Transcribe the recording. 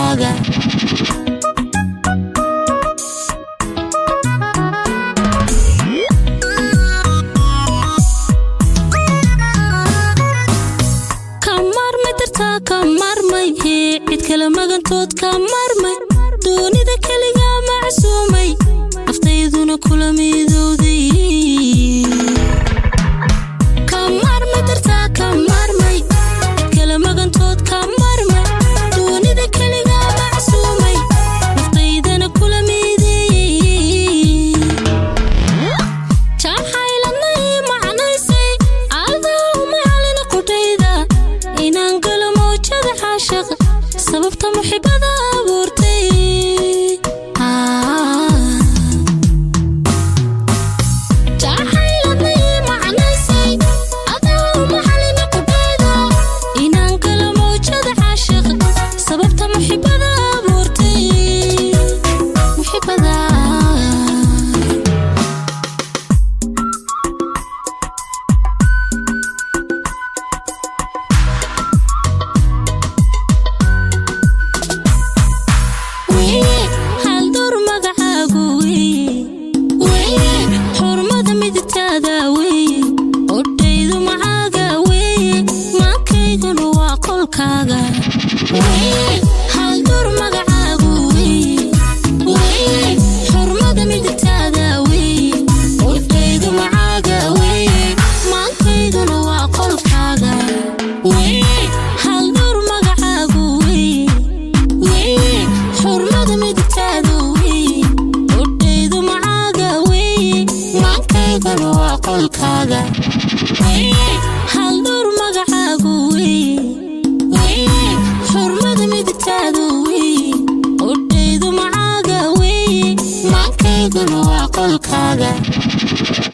qolkaaga ka maarmay dartaa ka maarmay hee cid kale magantood ka maarmay doonida keligaa macsuumay naftayduna kula midowday ka maarmay dartaa ka maarmay cid kale magantood ka maarmay doonida keligaa macsuumay naftaydana kula mideeyey jacayladnay macnaysay aadaw macalina qudhayda inaan galo mawjada caashaqa sababta muxibada abuurtay jacayladnay macnaysay aadaw macalina qudhayda inaan galo mawjada caashaqa sababta muxibada abuurtay muxibada haldur magacaagu weye xurmada miditaada weye odhaydu macaaga weye maankayguna waa qolkaaga haldur magacaagu weye xurmada miditaada weye odhaydu macaaga weye maankayguna waa qolkaaga haldur magacaagu weye xurmada miditaada weye odhaydu macaaga weye maankaygana waa qolkaaga haldur magacaagu weye xurmada miditaada weye odhaydu macaaga weye maankaygana waa qolkaaga